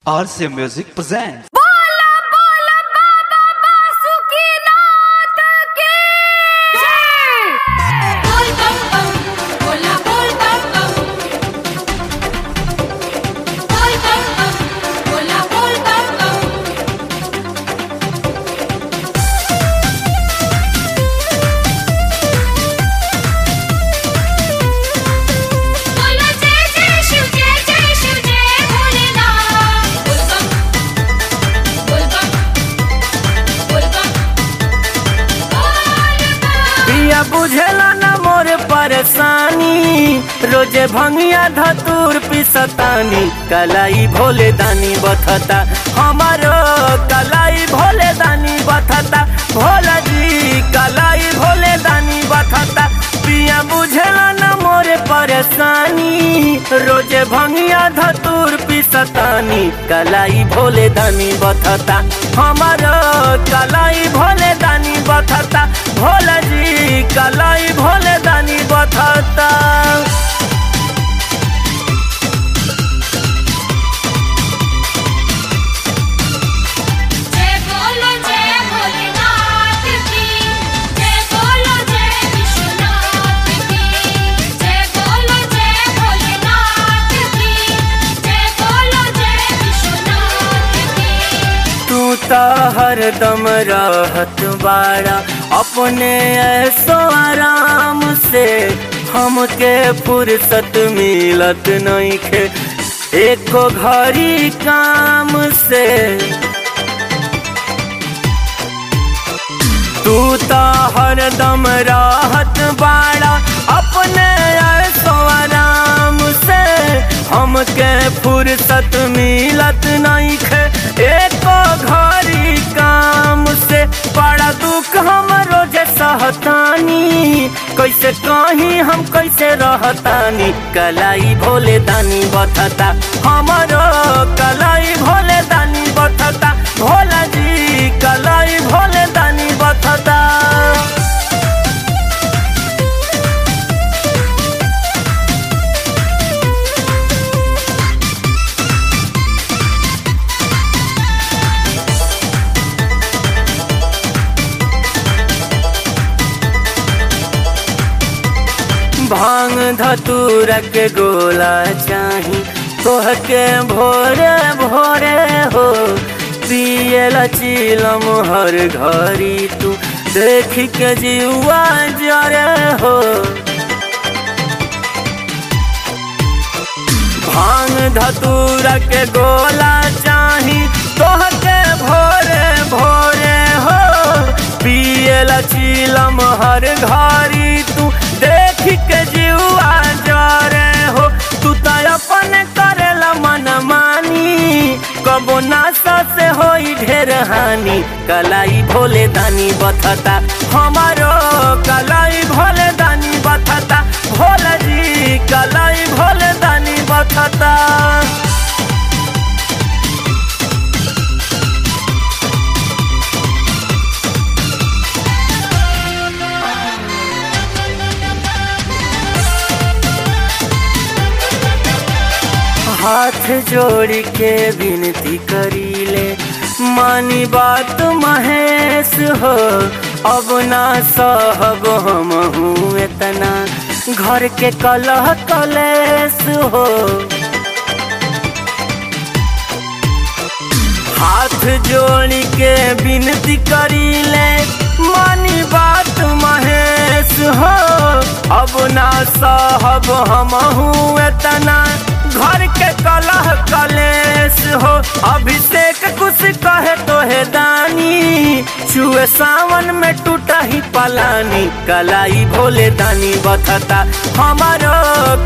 RCA Music presents. बोला बोला बाबा बासुकीनाथ की जय बोल बम बम बोला बोल बम बम बोल बम बम बोला बोल बम बम बोलो जय जय शिव जय जय शिव जय भोलेनाथ बोल बम बोल बम बोल बम बोल बम पिया बुझेला न मोर परेशानी रोजे भंगिया धतूर पिसतानी कलाई भोले दानी बथता हमारो कलाई भोले दानी बथता भोला जी कलाई भोले दानी बथता पिया बुझेला न मोर परेशानी रोजे भंगिया धतूर पिसतानी कलाई भोले दानी बथता हमारो कलाई भोले दानी बथता भोला जी कलाई भोले दानी बथता जय बोलो जय भोलेनाथ की जय बोलो जय विश्वनाथ की जय बोलो जय भोलेनाथ की जय बोलो जय विश्वनाथ की तू तो हरदम रहत बाड़ा अपने ऐसो आराम से हमके फुर्सत मिलत नहीं खे एको घड़ी काम से तू तो हरदम राहत बाड़ा अपने ऐसो आराम से हमके फुर्सत मिलत नहीं खे एको घड़ी काम से बड़ा दुख हम रोजे सहतानी कैसे कहीं हम कैसे रहतानी कलाई भोले दानी बथता हमारो कलाई भोले दानी बथता भोला जी कलाई भोले दानी बथता भांग धतूरा के गोला चाही तोहके भोरे भोरे हो पियला चिलम हर घड़ी तू देख के जीवा जरे हो भांग धतूरा के गोला चाही तोहके भोरे भोरे हो पियला चिलम हर घड़ी तू देख के जीवा जरे हो तू तो अपन करेला मन मानी कबो नासा से होई ढेर हानि कलाई भोले दानी बथता हमारो कलाई भोले दानी बथता भोला जी कलाई भोले दानी बथता हाथ जोड़ के विनती करीले मानी बात महेश हो अब ना सहब हम हूँ इतना घर के कलह कलेश हो हाथ जोड़ के विनती करीले मानी बात महेश हो अब ना सहब हम हूँ इतना घर के कलह कलेश हो अभिषेक कुछ कहे तो है दानी छुए सावन में टूटा ही पलानी कलाई भोले दानी बथता हमारो